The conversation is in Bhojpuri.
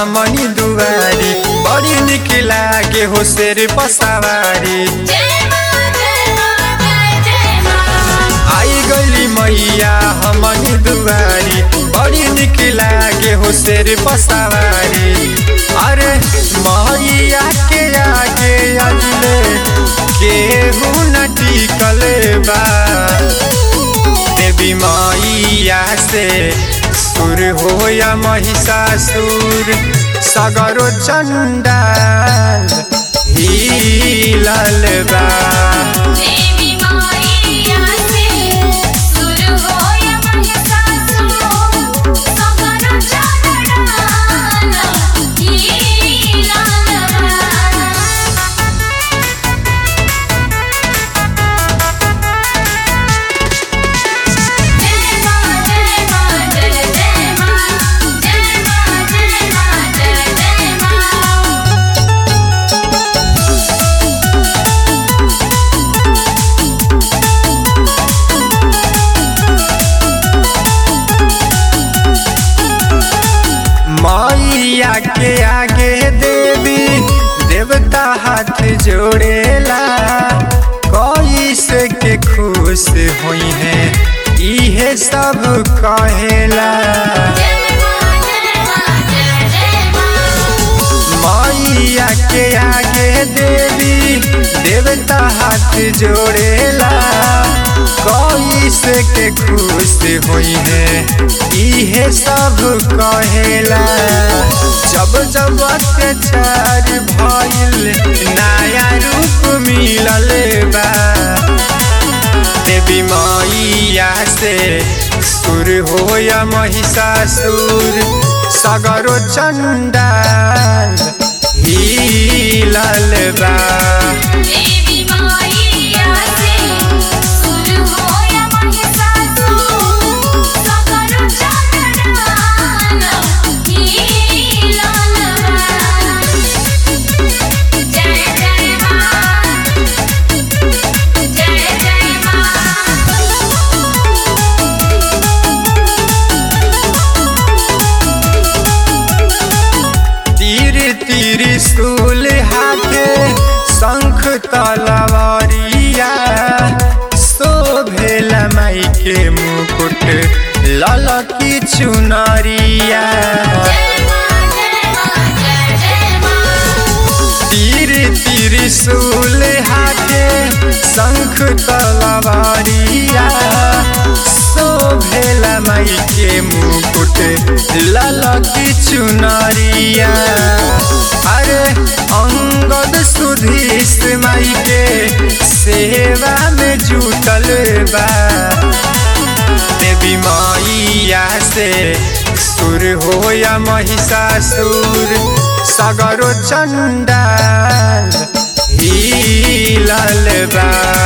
हमनी दुआरी बड़ी निक लागे हो शेर पसावारी जय मां जय मां जय जय मां आई गली मैया हमनी दुआरी बड़ी निक लागे हो शेर पसावारी अरे मैया के आगे अजले केहू न टिकल बा देवी मैया से सुर हो या महिषासुर सगरो चंडाल हिलल बा देवी माईया से सुर होय महिषासुर सगर चढ़ान ही लालवा जय मां जय मां जय जय मां जय मां जय मां जय जय मां मैया के आगे देवी देवता हाथ जोड़ेला कोई से के खुश हुई है इहे सब कहेला जय मां जय मां जय जय मां मैया के आगे देवी देवता हाथ जोड़ेला कोई से के खुश हुई है इहे सब कहेला जब जब अत्याचार भइल नया रूप मिलल बा देवी मैया से सुर हो या महिषासुर सगरो चंडाल हिलल बा देवी माईया से सुर होय महिषासुर सगर चढ़ान ही लालवा जय जय मां जय जय मां तीर तीर स्कूल हाथे शंख तलवारिया शोभेल माई के मुकुट ललकी चुनरिया जय मां जय मां जय जय मां तीर तीर शूल हाथे शंख तलवारिया शोभेल माई के मुकुट ललकी चुनरिया अरे अंगद सुधीश माई के सेवा में जुटल बा देवी मैया से सुर हो या महिषासुर सगरो चंडाल हिलल बा